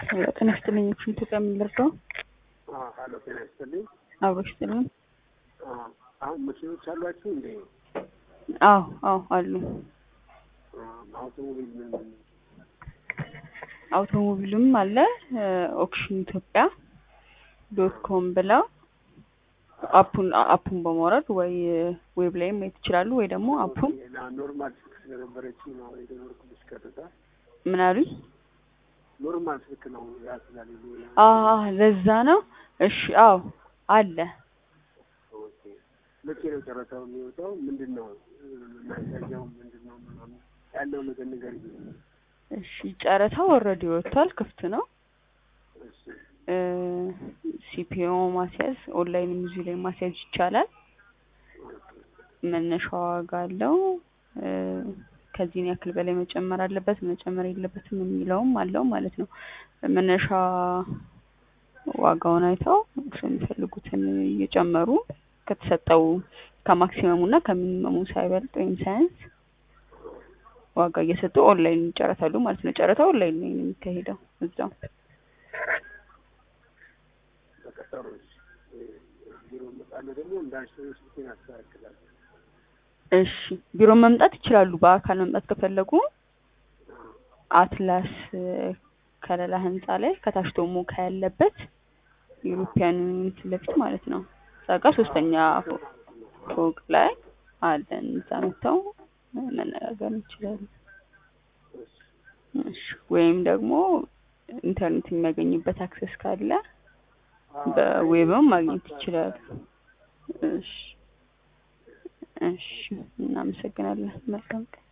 ጤና ይስጥልኝ። ኢትዮጵያ የምንረዳው ሀሎ ጤና ይስጥልኝ። አብሮ ይስጥልኝ። አሁን መኪኖች አሏችሁ እንዴ? አዎ አዎ አሉ። አውቶሞቢል ምን ምን አውቶሞቢልም አለ። ኦክሽን ኢትዮጵያ ዶት ኮም ብለው አፑን አፑን በማውረድ ወይ ዌብ ላይ ማየት ይችላሉ፣ ወይ ደግሞ አፑን ና ኖርማል ስልክ ስለነበረች ነው የደወልኩልሽ። ቀጥታ ምን አሉኝ? ኖርማል ስልክ ነው ያስላል። አዎ ለዛ ነው። እሺ አዎ አለ። መቼ ነው ጨረታው የሚወጣው? ምንድን ነው ማሳያው? ምንድን ነው ምናምን ያለው ነገር ነገር እሺ ጨረታው ኦልሬዲ ወጥቷል፣ ክፍት ነው። እሺ ሲፒኦ ማስያዝ ኦንላይን ሚዙ ላይ ማስያዝ ይቻላል። መነሻ ዋጋ አለው። ከዚህን ያክል በላይ መጨመር አለበት መጨመር የለበትም የሚለውም አለው ማለት ነው። መነሻ ዋጋውን አይተው እሱ የሚፈልጉትን እየጨመሩ ከተሰጠው ከማክሲመሙ እና ከሚኒመሙ ሳይበልጥ ወይም ሳያንስ ዋጋ እየሰጡ ኦንላይን ይጨረታሉ ማለት ነው። ጨረታው ኦንላይን ነው የሚካሄደው እዛው በቀጠሮ ቢሮ መጣለ ደግሞ እንዳልሽው ስልኬን አስተካክላለሁ። እሺ ቢሮ መምጣት ይችላሉ። በአካል መምጣት ከፈለጉ አትላስ ከለላ ህንፃ ላይ ከታች ደግሞ ያለበት ዩሮፒያን ፊት ለፊት ማለት ነው። እዛ ጋ ሶስተኛ ፎ- ፎቅ ላይ አለን። እዛ መጥተው መነጋገር ይችላሉ። እሺ ወይም ደግሞ ኢንተርኔት የሚያገኙበት አክሰስ ካለ በዌብም ማግኘት ይችላሉ። እሺ እሺ እናመሰግናለን። መልካም ቀን